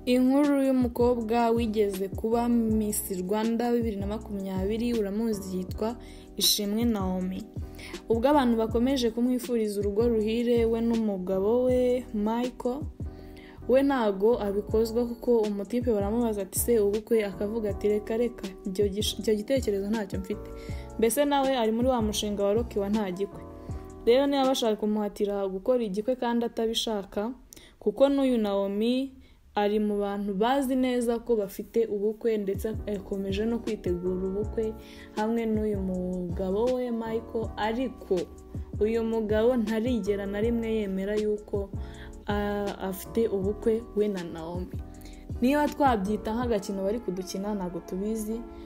inkuru y'umukobwa wigeze kuba Miss Rwanda bibiri na makumyabiri uramuzi yitwa Ishimwe Naomi ubwo abantu bakomeje kumwifuriza urugo ruhire we n'umugabo we Michael we ntago abikozwa kuko umutipe baramubaza ati se ubukwe akavuga ati reka reka icyo gish- icyo gitekerezo ntacyo mfite mbese nawe ari muri wa mushinga wa rokiwa nta gikwe rero niba bashaka kumuhatira gukora igikwe kandi atabishaka kuko n'uyu nawomi ari mu bantu bazi neza ko bafite ubukwe ndetse yakomeje no kwitegura ubukwe hamwe n'uyu mugabo we Michael ariko uyu mugabo ntarigera na rimwe yemera yuko ah, afite ubukwe we na Naomi niba twabyita nk'agakino bari kudukina ntabwo tubizi